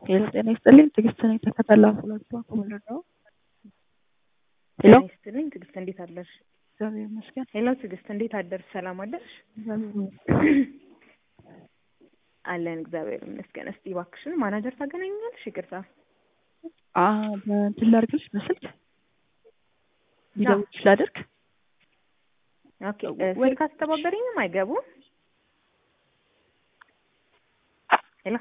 ሄሎ ጤና ይስጥልኝ ትዕግስት ነኝ ተከተላ ሁለቱ አኮመንደር ነው ሄሎ ጤና ይስጥልኝ ትዕግስት እንዴት አደርሽ? እግዚአብሔር ይመስገን ሄሎ ትዕግስት እንዴት አደርሽ? ሰላም አደርሽ? እግዚአብሔር ይመስገን አለን እግዚአብሔር ይመስገን። እስቲ እባክሽን ማናጀር ታገናኛለሽ? ይቅርታ አ በእንትን ላድርግልሽ በስልክ ሊደውልሽ ላድርግ ኦኬ እ ስልክ አስተባበሪኝም አይገቡም። ሄሎ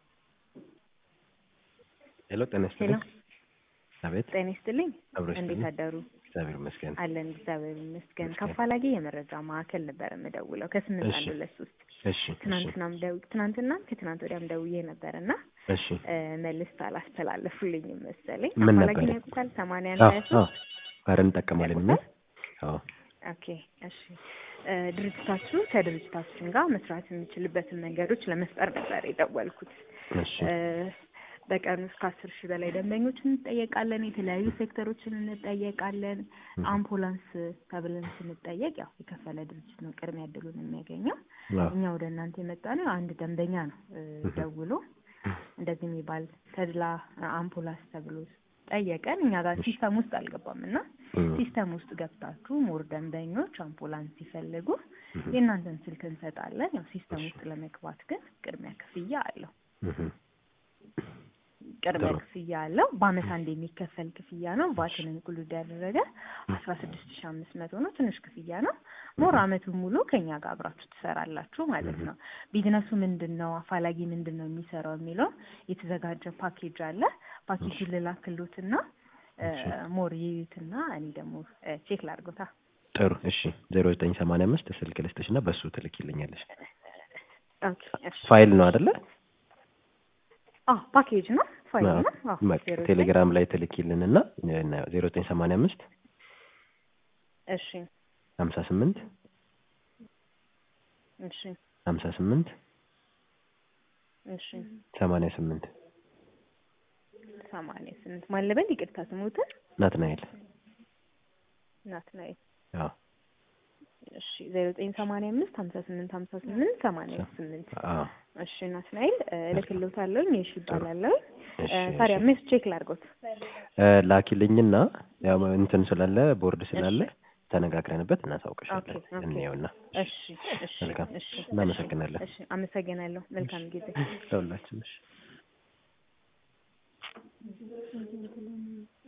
ሄሎ ጤና ሄሎ ይስጥልኝ። አቤት ጤና ይስጥልኝ አብሮሽ እንዴት ይስጥልኝ። አደሩ? እግዚአብሔር ይመስገን። አለን እግዚአብሔር ይመስገን። ይመስገን። ከአፋላጌ የመረጃ ማዕከል ነበር የምደውለው ከስምንት እሺ። አንድ ሁለት ሶስት እሺ እሺ ትናንትናም ደው ትናንትናም ከትናንት ወዲያም ደውዬ ነበር እና እሺ እ መልስ አላስተላለፉልኝም መሰለኝ። ምን አፋላጌን ነበር? ያውቁታል? ሰማንያ አዎ ሀያ አዎ ሶስት ኧረ እንጠቀማለን እኛ አዎ ኦኬ እሺ እ ድርጅታችሁ ከድርጅታችን ጋር መስራት የሚችልበትን መንገዶች ለመፍጠር ነበር የደወልኩት። እሺ እ በቀን ውስጥ ከአስር ሺህ በላይ ደንበኞች እንጠየቃለን። የተለያዩ ሴክተሮችን እንጠየቃለን። አምቡላንስ ተብለን ስንጠየቅ ያው የከፈለ ድርጅት ነው ቅድሚያ እድሉን የሚያገኘው። አዎ እኛ ወደ እናንተ የመጣ ነው አንድ ደንበኛ ነው እ ደውሎ እንደዚህ የሚባል ተድላ አምቡላንስ ተብሎ ጠየቀን። እኛ ጋር ሲስተም ውስጥ አልገባም እና እም፣ ሲስተም ውስጥ ገብታችሁ ሞር ደንበኞች አምቡላንስ ሲፈልጉ የእናንተን ስልክ እንሰጣለን። ያው ሲስተም ውስጥ ለመግባት ግን ቅድሚያ ክፍያ አለው። እም፣ ቅድሚያ ጥሩ። ክፍያ አለው። በአመት አንድ የሚከፈል ክፍያ ነው። ቫትን ኢንክሉድ ያደረገ አስራ ስድስት ሺ አምስት መቶ ነው። ትንሽ ክፍያ ነው። ሞር አመቱን ሙሉ ከኛ ጋር አብራችሁ ትሰራላችሁ ማለት ነው። ቢዝነሱ ምንድን ነው፣ አፋላጊ ምንድን ነው የሚሰራው የሚለው የተዘጋጀ ፓኬጅ አለ። ፓኬጁን ልላክሎትና እ ሞር ይዩትና እኔ ደግሞ እ ቼክ ላድርጎታ። ጥሩ እሺ ዜሮ ዘጠኝ ሰማንያ አምስት ስልክ ልስጥሽ እና በሱ ትልኪልኛለሽ። ኦኬ እሺ። ፋይል ነው አይደለ? አዎ ፓኬጅ ነው ፋይል አዎ። ነው። አዎ በቃ ዜሮ ዘጠኝ ቴሌግራም ላይ ትልኪልን እና ዜሮ ዘጠኝ ሰማንያ አምስት እሺ ሀምሳ ስምንት እሺ ሀምሳ ስምንት እሺ ሰማንያ ስምንት ሰማንያ ስምንት ማን ልበል? ይቅርታ ስሙትን ናትናኤል ናትናኤል አዎ እሺ ዜሮ ዘጠኝ ሰማንያ አምስት ሀምሳ ስምንት ሀምሳ ስምንት ሰማንያ ስምንት አዎ እሺ ናትናኤል እ እልክልዎታለሁኝ። እሺ ይባላለሁ። እሺ ታዲያ እሺ ሜስ ቼክ ላድርጎት። እ ላኪልኝና ያው እንትን ስላለ ቦርድ ስላለ ተነጋግረንበት እናሳውቅሻለን። ኦኬ፣ ኦኬ። እንየውና እሺ እሺ መልካም። እሺ እናመሰግናለን። እሺ አመሰግናለሁ። መልካም ጊዜ። ለሁላችን እሺ